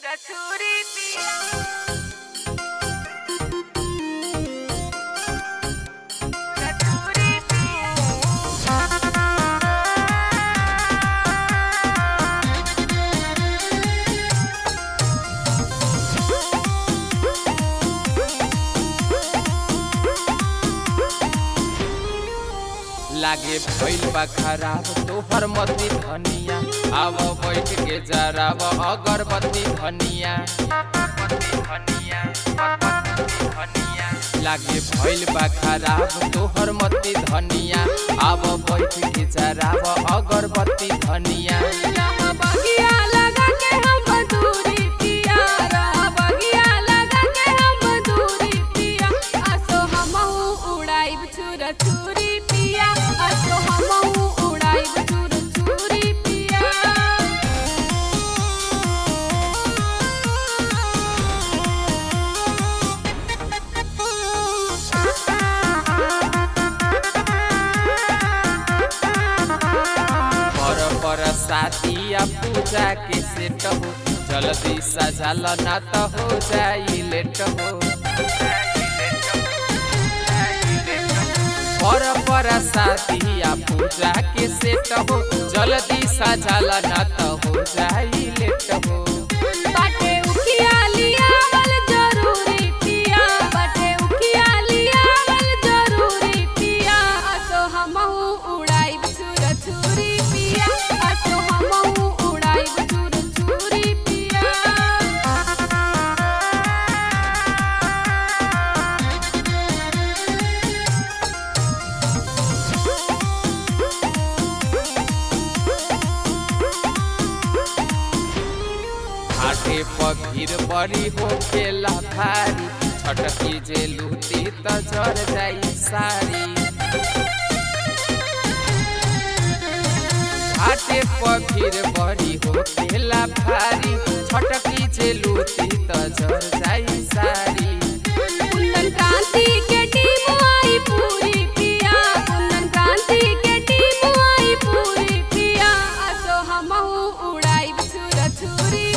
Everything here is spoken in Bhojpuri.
छुरा छुरी पिया छुरा छुरी लागे भइल बा खराब तोहर मती धनिया आव बैठ के जराब अगरबत्ती धनिया लागे भइल बा खराब तोहर मती धनिया आव बैठ के जराब अगरबत्ती धनिया रहा बगिया लगा के हम दूरी पिया रहा बगिया लगा के हम दूरी पिया असो हमहू उड़ाइब छुरा छुरी पिया असो हमहू उड़ाइब छुरा छुरी पिया पर पर साथिया पूजा के सेट हो जल्दी सजाल ना त हो जाई लेट हो पर पर साथिया पूजा के सेट हो जल्दी सजाल ना त हो जाई लेट हो बाटे उखिया लियावल जरूरी पिया बाटे उखिया लियावल जरूरी पिया असो हमहू उड़ाइब छुरा छुरी पिया असो हमहू उड़ाइब छुरा छुरी पिया घाटे पर भीड़ बड़ी हो खेला भारी छटकी जे लूटी त जर जाई सारी घाटे पर भीड़ बड़ी हो खेला भारी छटकी जे लूटी त जर जाई सारी कुंदन क्रांति के टीम आई पूरी पिया कुंदन क्रांति के टीम आई पूरी पिया असो हमहू उड़ाइब छुरा छुरी